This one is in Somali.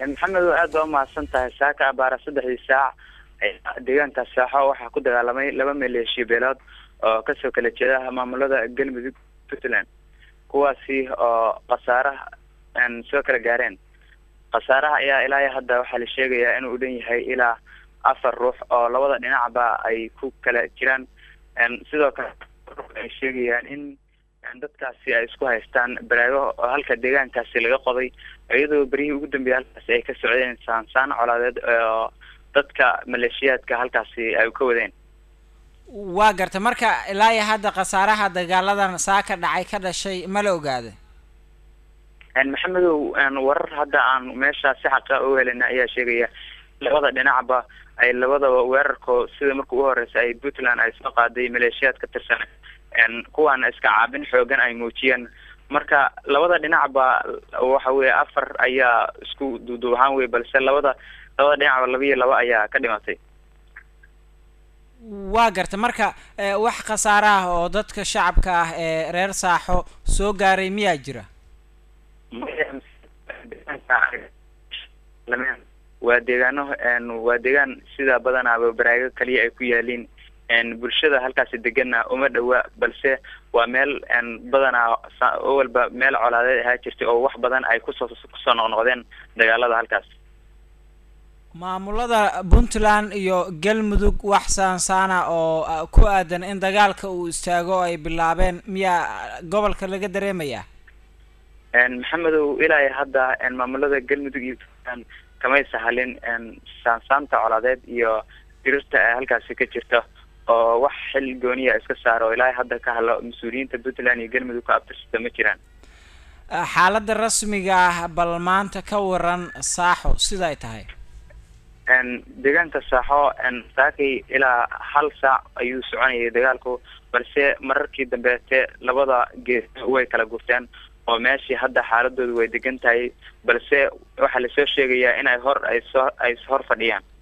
maxamedo aad baa umahadsan tahay saaka abaara saddexdii saac deegaanka saaxo waxaa ku dagaalamay laba maleeshiya beelood oo kasoo kala jeeda maamulada galmudug puntland kuwaasi oo khasaaraha soo kala gaareen khasaaraha ayaa ilaa hadda waxaa la sheegayaa inuu dhan yahay ilaa afar ruux oo labada dhinacba ay ku kala jiraan sidoo kale ay sheegayaan in dadkaasi ay isku haystaan baraago oo halka deegaankaasi laga qoday iyadoo beryihii ugu dambeeyay halkaasi ay ka socdeen saansaan colaadeed oo dadka maleeshiyaadka halkaasi ay ka wadeen waa garta marka ilaa iyo hadda khasaaraha dagaaladan saa ka dhacay ka dhashay ma la ogaada maxamedow warar hadda aan meesha si xaqa u helina ayaa sheegaya labada dhinacba ay labadaba weerarko sida marka u horeysa ay puntland ay soo qaaday maleeshiyaad ka tirsan kuwaana iska caabin xoogan ay muujiyeen marka labada dhinacba waxa weye afar ayaa isku duuduub ahaan wey balse labada labada dhinacba laba iyo laba ayaa ka dhimatay waa garta marka wax khasaare ah oo dadka shacabka ah ee reer saaxo soo gaaray miyaa jira waa deegaano waa deegaan sida badanaaba baraago kaliya ay ku yaaliin bulshada halkaasi degana uma dhawa balse waa meel badanaa walba meel colaadeed ahaa jirtay oo wax badan ay kusoo kusoo noqnoqdeen dagaalada halkaas maamulada puntland iyo galmudug wax saansaana oo ku aadan in dagaalka uu istaago oo ay bilaabeen miyaa gobolka laga dareemayaa maxamedow ilaa hadda maamulada galmudug iyo puntland kamay sahalin saansaanta colaadeed iyo dirirta ee halkaasi ka jirta oo wax xil gooniya iska saaro oo ilaa hadda ka hadlo mas-uuliyiinta puntland iyo galmudug ka abtirsata ma jiraan xaaladda rasmiga ah bal maanta ka waran saaxo sida ay tahay deegaanka saaxo saakay ilaa hal saac ayuu soconayay dagaalku balse mararkii dambeete labada gees way kala gurteen oo meeshii hadda xaaladoodu way degan tahay balse waxaa lasoo sheegayaa in ay hor ay soo ay hor fadhiyaan